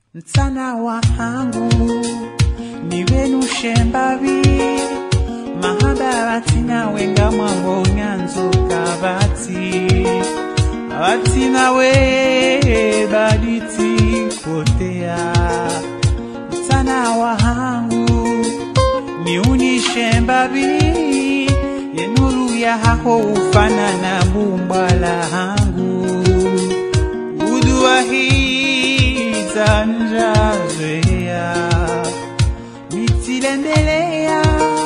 mtsana wahangu nivenushe mbavi mahaba nawenga mwango nyanzoka vati vati nawe baditi potea mtsana wahangu niunishe mbavi yenuru ya hako ufanana bumbala hangu udua hii zanjazoea mitilendelea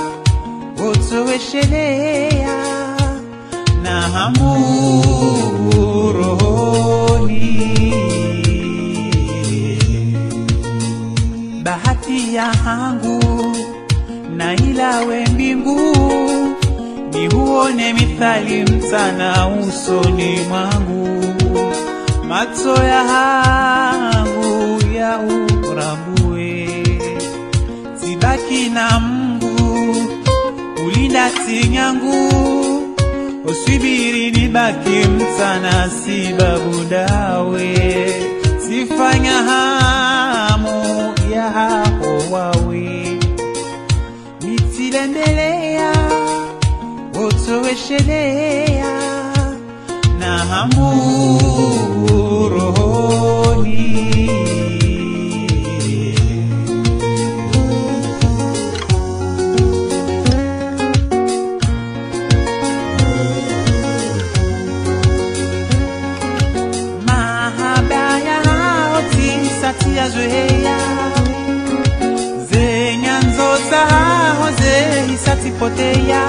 otoweshelea na hamu rohoni bahati ya hangu na ilawe mbingu niuone mithali mtana usoni mwangu macho ya hangu ya urambue tibaki na Mungu ulinda tinyangu usibiri nibaki mtana sibabu dawe sifanya hamu ya hapo wawe mitilendelea otoweshelea na hamu rohoni mahaba yao tisatia zoea zenyanzo zao zehisatipotea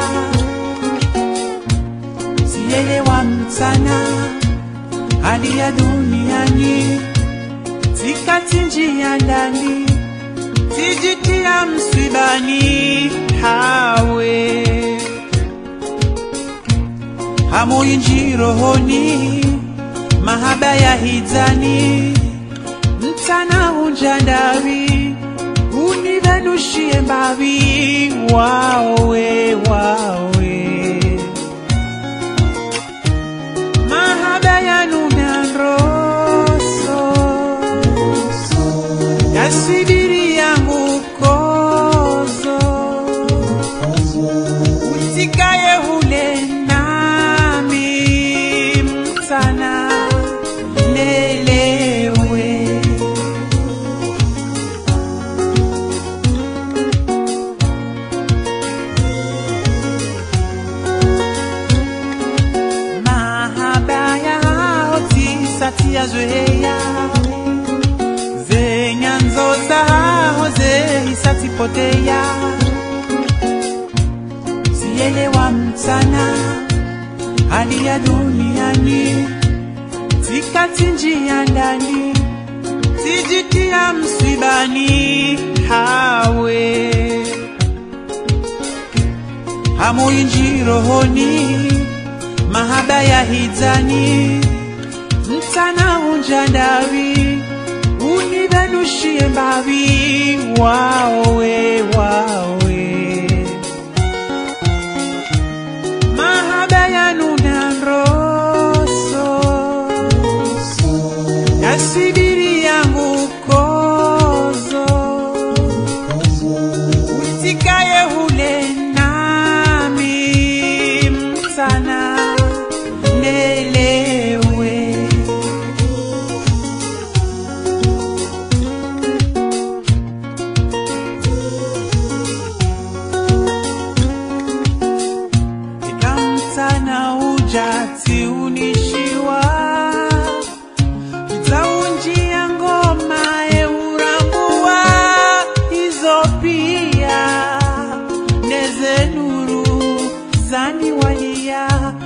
sielewa mtana hali ya duniani tikati njia ndani tijitia msibani hawe hamoyinji rohoni mahaba ya hizani mtana hunjandawi univenushie mbavi wawe wawe mahaba yanuna nroso yasibiri yangu kozo utikaye hule nami mtana lelewe mahaba yao tisatia zoea zenyanzo zao zehisatipotea sielewa mtana hali ya duniani tikati njia ndani tijitia msibani hawe hamoyinji rohoni mahaba ya hizani mtana unjandawi univenushie mbavi wawe wawe mahaba yanuna nroso yasibiri yangu kozo utikaye hule nami mtana lelewe ikamtana ujati unishiwa zaunjia ngoma eurambua hizo pia neze nuru zani walia